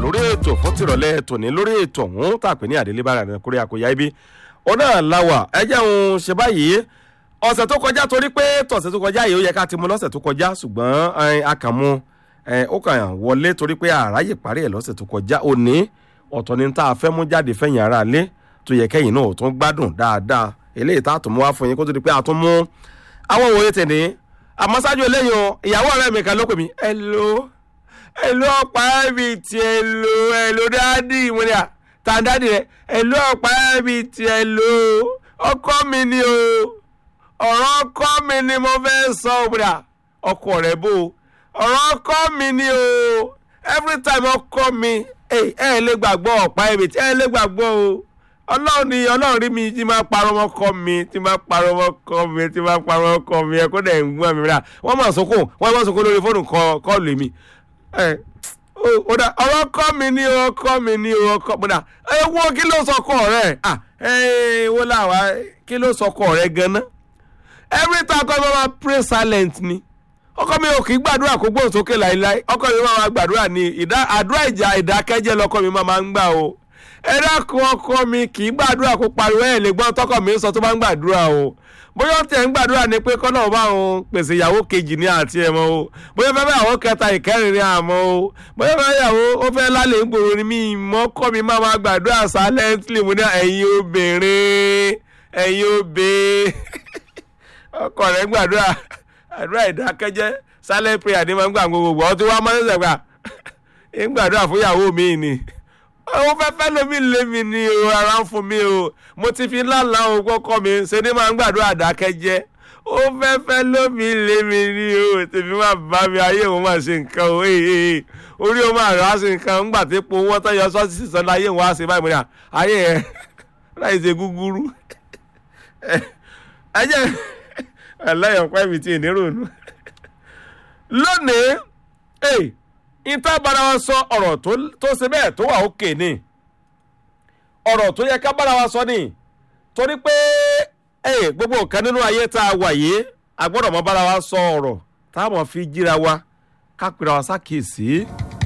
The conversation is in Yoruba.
lórí ètò fún tìrọ̀lẹ́ tòní lórí ètò ọ̀hún tàpé ní àdélébára rẹ̀ kórè àkóyá ibi ọ̀nà làwà ẹ jẹun ṣe báyìí ọ̀sẹ̀ tó kọjá torí pé tọ̀sẹ̀ tó kọjá yìí ó yẹ ká ti mú lọ́sẹ̀ tó kọjá ṣùgbọ́n a kàn mú ó kàn wọlé torí pé àráyè parí ẹ̀ lọ́sẹ̀ tó kọjá òní ọ̀tọ̀ ni tá a fẹ́ mú jáde fẹ̀yìn ara lé tó yẹ kẹ́yìn náà ò tún gbádùn dáadáa eléyìí tá a tún mú wá fún yín kó tó di pé a tún mú àwọn òye tẹ̀lé àmọ́ ṣáájú eléyìí o ìyàwó ọ̀rẹ́ mi kan ló pè mí ẹ lo ẹ lo ọ̀pá ẹ̀mí tí ẹ lo ẹ lo dáàdì mo ní à tá a dáàdì rẹ ẹ lo ọ̀pá ẹ̀mí tí ẹ lo ọkọ mi ni o ọ̀rọ̀ ọkọ mi ni mo fẹ́ sọ òbúdà ọkọ rẹ bò ọ̀rọ̀ ọkọ mi ni o every time ọkọ mi ẹ ẹ lè gbàgbọ́ ọ̀pá ẹ̀mí tí ẹ lè gbàgbọ́ o ọlọ́run ni ọlọ́run rí mi tí máa parọ́ mọ́ kọ́ mi tí máa parọ́ mọ́ kọ́ mi tí máa parọ́ mọ́ kọ́ mi ẹ kó dẹ̀ ń gbọ́n mi rà wọ́n máa sọ́kò wọ́n máa sọ́kò lórí fóònù kọ́ọ̀lù mi ọ̀rọ̀ kọ́ mi ní ọkọ́ mi ní ọkọ́ mi náà ẹ wo kí ló sọkọ rẹ ẹ wo làwa kí ló sọkọ rẹ ganan every time ọkọ mi máa pray silent ni ọkọ mi ò kì í gbàdúrà kó gbóhùn sókè láìláì ọkọ mi máa gbàdúrà ní àdúrà ìjà ìdákẹ́jẹ́ lọkọ mi máa ń gbà o ẹ dákun ọkọ mi kì í gbàdúrà kó pariwo ẹ̀ lè gbọ́n tọkọ mi sọ tó bá ń gbàdúrà o bóyá ó tẹ̀ ń gbàdúrà ni pé kọ́nà ọba òun pèsè ìyàwó kejì ní àti ẹ̀mọ́ o bóyá fẹ́ ìyàwó kẹta ìkẹrin ní àmọ́ o bóyá fẹ́ ìyàwó ó fẹ́ lálẹ́ ìgboro ni mí mọ́ kọ́ mi máa ma gbàdúrà silently mo ní ẹ̀yin obìnrin ẹ̀yin obìnrin ọkọ rẹ̀ gbàdúrà àdúrà ìdákẹ́jẹ́ silent prayer ni máa ń gbà gbogbo ọtí wàá mọ́ ẹ̀sẹ̀ gbà ń gbàdúrà fún ìyàwó mi ni ó fẹ́ fẹ́ lómi lé mi ni o ara ń fún mi o mo ti fi lálàá o kọ́kọ́ mi ṣe ni máa ń gbàdúrà dákẹ́jẹ́ ó fẹ́ fẹ́ lómi lé mi ni o tèmi máa bá mi ayé òun máa ṣe nǹkan o ee orí òun máa rà á ṣe nǹkan ńgbà tí epo owó tó yọ sọ́ọ́sì sísan láyé òun á ṣe báyìí mo ní à ayé ẹ láì ṣe gúgúrú ẹ jẹ́ ẹlẹ́yọ̀ pẹ́ mi ti ìnírònú lónìí ee ìta bára wa sọ ọ̀rọ̀ tó ṣe bẹ́ẹ̀ tó wà òkè ni ọ̀rọ̀ tó yẹ ká bára wa sọ ni torí pé gbogbo nǹkan nínú ayé tá a wà yìí a gbọ́dọ̀ mọ bára wa sọ ọ̀rọ̀ tá a mọ̀ fi jíra wa ká pera wa sákèsí.